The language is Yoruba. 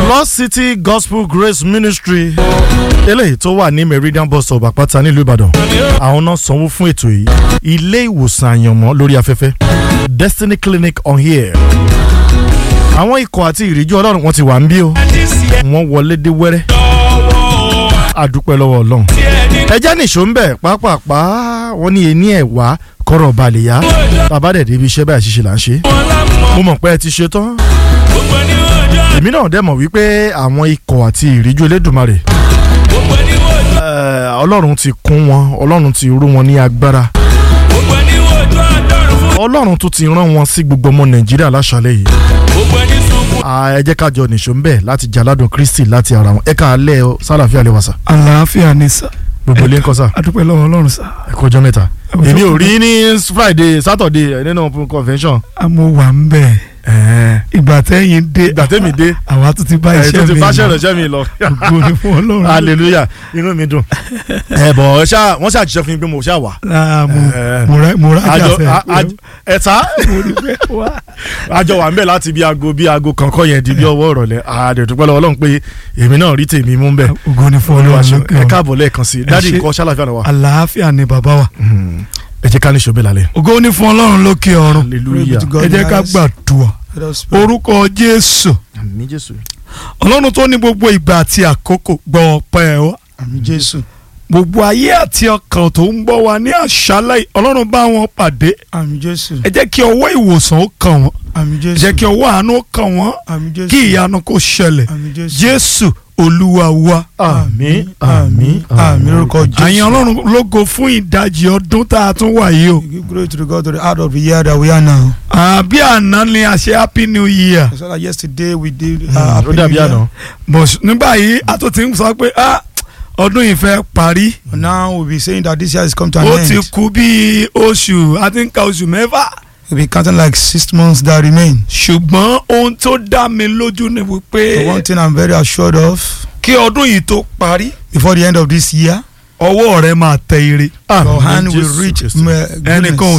Lost City Gospel Grace Ministry eléyìí tó wà ní Meridian bus stop àpáta nílùú Ìbàdàn àwọn náà sanwó fún ètò yìí ilé ìwòsàn àyànmọ́ lórí afẹ́fẹ́ Destiny Clinic on here àwọn ikọ̀ àti ìrìjú Ọlọ́run wọn ti wà ń bí o wọ́n wọlé dé wẹ́rẹ́ àdúpẹ́ lọ́wọ́ Ọlọ́run ẹjẹ́ nìṣó ń bẹ̀ pápápá wọ́n ní ení ẹ̀ wá kọ́rọ̀ balẹ̀ yá bàbá dẹ̀ débi iṣẹ́ báyìí ṣiṣẹ́ là ń ṣe mo mọ̀ pé ẹ ti ṣe tán èmi náà dẹ̀ mọ̀ wípé àwọn ikọ̀ àti ìríjú Elédùmarè eh, Ọlọ́run ti kún wọn Ọlọ́run ti rú wọn ní agbára Ọlọ́run tún ti rán wọn sí gbogbo ọmọ Nàìjíríà láṣálẹ́ yìí Ah, ẹ jẹ́ ká jọ nìṣó ń bẹ̀ láti jaládùn Kristi láti ara wọn ẹ ká alẹ́ ọ sálàfíà lè wà sá àlàáfíà ni sà gbogbo ilé ń kọ́ sá adúpẹ́ lọ́wọ́ ọlọ́run sà ẹ kó ọjọ́ mẹ́ta Ọjọ́ èmi ò mẹ́ta. rí ní Friday Saturday nínú convention àmọ́ wà ń bẹ̀ ìgbà tẹ́yìn dé ìgbà tẹ́mi dé àwa tún ti bá ẹ̀ tó iṣẹ́ ti mi bá lọ. ṣẹ̀rẹ̀ṣẹ̀ mi lọ ògo ni fún ọlọ́run hallelujah inú mi dùn ẹ bọ̀ ẹ ṣá wọ́n ṣàjíṣẹ́ fún mi pé mo ṣá wà. Ah, mo Eh, mo rẹ mo rẹ àjọ àjàfẹ́ a- a- ẹ̀ta mo rí bẹ́ẹ̀ wá. àjọ wà ń bẹ̀ láti bí aago bí aago kankan yẹn di bí ọwọ́ ìrọ̀lẹ́ àdètúpẹ́ lọ́wọ́ Ọlọ́run pé èmi náà rí tèmi mú bẹ̀ ògo ni fún olúwa ọlọ́run ṣe lókè ẹ ọ̀run. káàbọ̀ lẹ́ẹ̀kan sí i Ẹ dádì ṣé. nǹkan ṣàlàfíà náà wà. àlàáfíà ni bàbá wa ẹ jẹ́ ká ní ṣòbí lálẹ́. ògo ni fún ọlọ́run lókè ọ̀run hallelujah ẹ jẹ́ ká gbàdúrà orúkọ jésù àmín Jésù. ọlọ́run tó ní gbogbo ìgbà àti àkókò gbọ́ ọpẹ́ wa àmì jésù gbogbo ayé àti ọkàn tó ń gbọ́ wa ní àṣálẹ́ yìí, ọlọ́run bá wọn pàdé àmì jésù ẹ jẹ́ kí ọwọ́ ìwòsàn ó kàn wọ́n àmì ẹ jésù jẹ́ kí ọwọ́ àánú ó kàn wọ́n àmì jésù kí ìyanu kó ṣẹlẹ̀ àmì jésù jésù olúwa wa. àmín àmín àmì lórúkọ jésù. àyìn ọlọ́run lógo fún ìdajì ọdún tá a tún wà yìí o. We give glory to the God to the out of the year that we are now. àbí àná ni a ṣe happy new year. So that yesterday we did. Uh, ó Happy dàbí New Year. àná. but nígbà yìí a tún ti ń sọ pé ah, ọdún yìí fẹ́ parí. Now we'll be saying that this year has come to an ó end. ti kú bí oṣù a ti ń ka oṣù mẹ́fà. We'll be counting like six months that remain. ṣùgbọ́n ohun tó dá mi lójú ni The wípé one thing I'm very assured of kí ọdún yìí tó parí before the end of this year, ọwọ́ rẹ máa tẹ ire. your Àmín hand will Jésù reach Kristi. uh, goodness. ẹnìkan ò